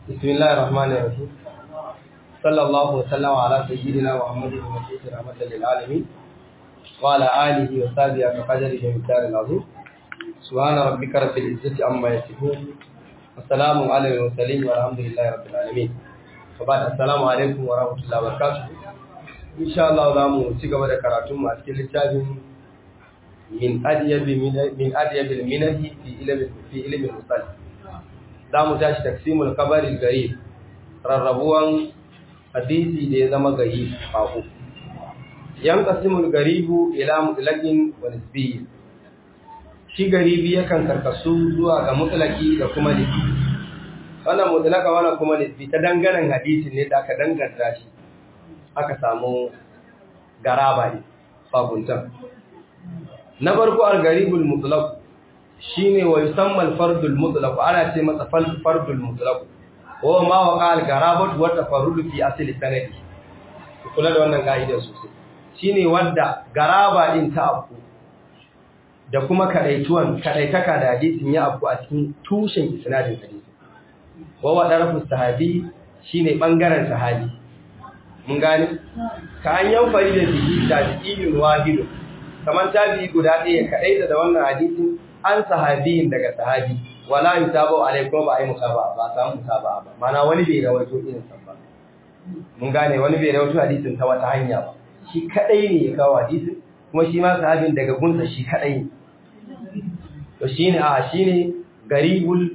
بسم الله الرحمن الرحيم صلى الله وسلم على سيدنا محمد المبعوث رحمة للعالمين وعلى آله وصحبه كقدره ومقدار العظيم سبحان ربك رب العزة عما يصفون والسلام على المرسلين والحمد لله رب العالمين وبعد السلام عليكم ورحمة الله وبركاته إن شاء الله zamu ci gaba da karatun mu a cikin littafin min adiyab min adiyab al-minahi fi ilmi fi ilmi al-musalli za mu tashi taksimul kabarin gari rarrabuwan hadisi da ya zama gari baku yan kasimul garibu ila mutlaqin wa nisbi shi garibi yakan karkasu zuwa ga mutlaqi da kuma nisbi wannan mutlaqa wannan kuma nisbi ta danganan hadisin ne da aka danganta shi aka samu garaba ne bakuntan na farko al-garibul mutlaq shine wa yusamma al-fardul mutlaq ana ce masa fardul mutlaq wa ma waqa al-garabat wa tafarrud fi asli sanadi kula da wannan kaidar sosai shine wanda garaba din ta abu da kuma kadaituwan kadaitaka da hadisin ya abu a cikin tushen isnadin hadisi wa wa darafu sahabi shine bangaren sahabi mun gane ka an yan fari da bihi tabi'in wahid kaman tabi'i guda ɗaya kadaita da wannan hadisin an sahabiyin daga sahabi wala yutabu alaikum ba ai musaba ba samu musaba ba mana wani bai rawaito irin sa ba mun gane wani bai rawaito hadisin ta wata hanya ba shi kadai ne ya kawo hadisin kuma shi ma sahabin daga gunsa shi kadai ne to shine a shine garibul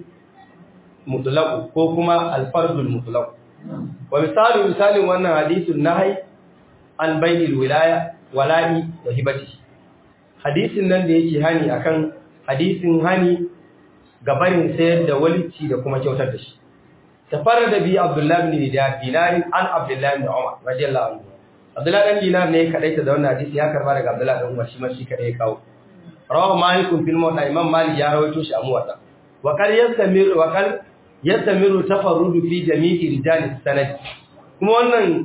mutlaq ko kuma alfardul mutlaq wa misalu misalin wannan hadisin nahai an bayyil wilaya wala'i wa hibati hadisin nan da yake hani akan hadisin hani gabarin sayar da walici da kuma kyautar da shi tafarrada bi abdullahi ibn dinar an abdullahi ibn umar radiyallahu anhu abdullahi dan dinar ne kadaita da wannan hadisi ya karba daga abdullahi dan umar shi ma shi kadai ya kawo rawahu malikun fil muwatta imam malik ya rawaito shi a muwatta wa qal yastamiru wa qal yastamiru tafarrudu fi jami'i rijal sanad kuma wannan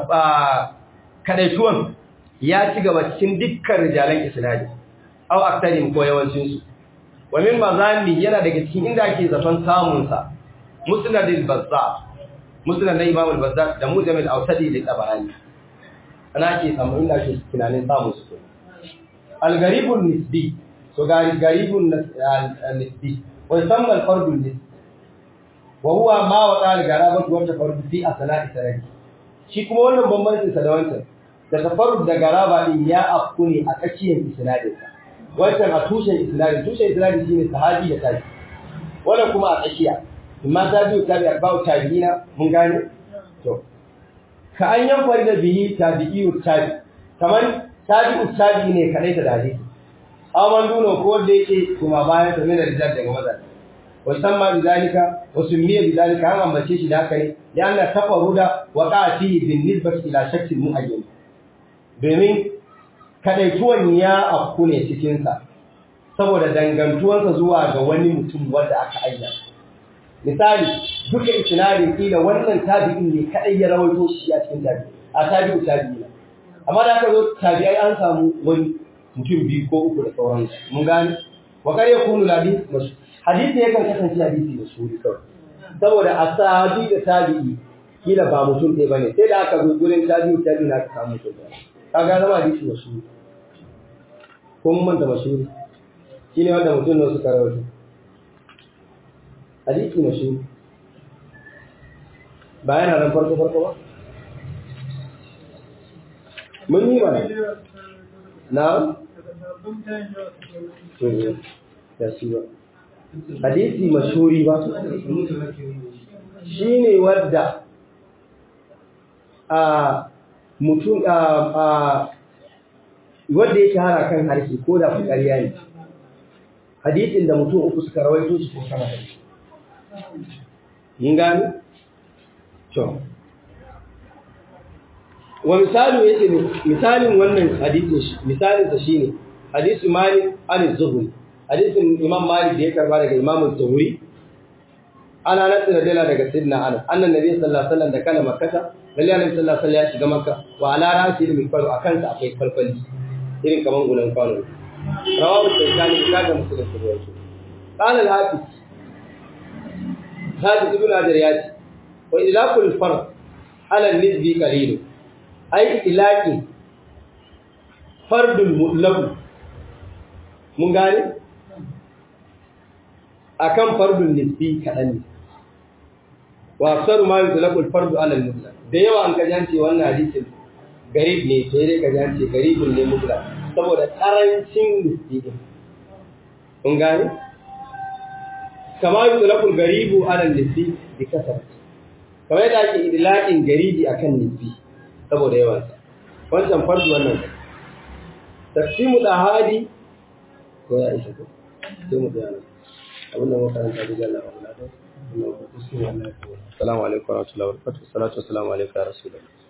kadaituwan ya ci gaba cikin dukkan rijalan isnadi aw aktarin ko yawancin su wa min mazami yana daga cikin inda ake zaton samun sa musnad al-bazzar musnad na imam al-bazzar da mujam al-awsadi da tabarani ana ake samu inda ake tunanin samun su al-gharibun nisbi so gharibun nisbi wa yusamma al-fard nisbi wa huwa ma wa qala garabatu wa tafarrud fi asna'i sanadi shi kuma wannan bambancin sa da wancan da tafarrud da garaba din ya afku ne a tsakiyar isnadin sa wancan a tushen isnadi tushen isnadi shine sahabi da tabi wannan kuma a tsakiya amma tabi'u tabi arba'u tabi'ina mun gane to ka an yan fari da bihi tabi'u tabi kamar tabi'u tabi ne kadai da hadisi aman duno ko wanda yake kuma bayan sa min rijal daga maza wa samma bidalika wa summiya bidalika an ambace shi da haka ne ya Allah tafaruda wa qati bin nisbati ila shakkin muayyan domin kadaituwan ya afku ne cikinsa saboda dangantuwansa zuwa ga wani mutum wanda aka ayyana misali duka isnadin kila wannan tabi'in ne kadai ya rawaito shi a cikin tabi'i a tabi'u tabi'ina amma da aka zo tabi'ai an samu wani mutum biyu ko uku da sauransu mun gane wa kar yakunu hadith hadisi yakan kasance hadisi da suri kawai saboda asabi da tabi'i kila ba mutum ɗaya bane sai da aka zo gurin tabi'u tabi'ina aka samu mutum ɗaya kaga zama hadisi da suri ko mun manta mashuri shi ne wanda mutum ne suka rawaito hadisi mashuri ba yana nan farko farko ba mun yi mana na da shi ba hadisi mashuri ba shi ne wadda a mutum a wanda ya shahara kan harshe ko da ƙarya ne hadisin da mutum uku suka rawaito shi ko sama da shi mun gani to wa misalu yace ne misalin wannan hadisin shi misalin sa shine hadisu malik al-zuhri hadisin imam malik da ya karba daga imam az-zuhri ana nasu da dala daga sidna anas annan nabi sallallahu alaihi wasallam da kana makkata lalle annabi sallallahu alaihi wasallam ya shiga makka wa ala rasi ilmi faru akan sa akwai falfali irin kaman gulan kwano rawahu shaykani da kaga musu da ruwaito qala al-hafiz hafiz ibn hajar ya ce wa ilaqul fard ala nisbi qalil ai ilaqi fardul mutlaq mun gane akan fardul nisbi kadan ne wa aksaru ma yutlaqul fardu ala al-mutlaq da yawa an ka jance wannan hadisin garib ne sai dai ka jance garibun ne mutlaq saboda karancin nisbi din kun gane kama yutlaqul garibu ala nisbi bi kasar kamar yadda ake idlaqin garibi akan nisbi saboda yawan sa wancan fardu wannan taqsimu dahadi ko ya isa ko sai mu bayana abinda muka karanta da Allah wa Allah assalamu alaikum wa rahmatullahi wa barakatuh salatu wassalamu alaikum ya rasulullah